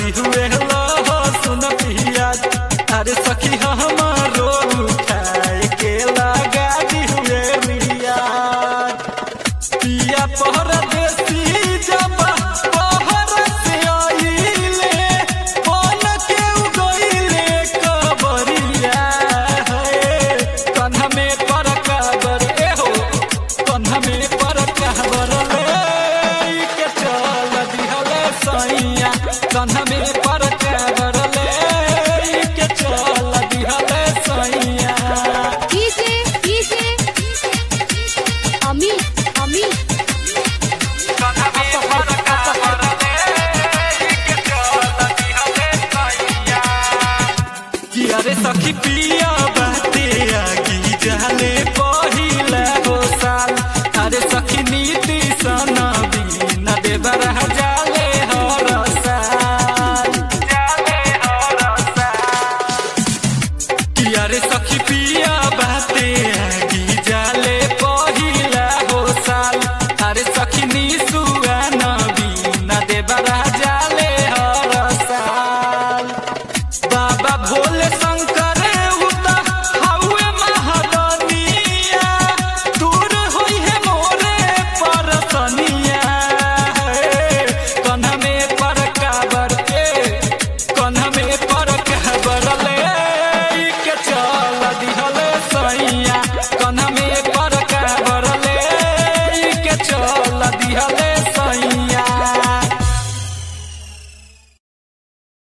हुए लो सुन पिया अरे सखी हमारो उठाए के लगा दी हुए मिया पिया परदेसी जब पहर से आइले बन के उगइले कबरिया है कन्हा में पर काबर ए हो कन्हा में पर काबर ले के चल दिहले सैया कन्हा में पर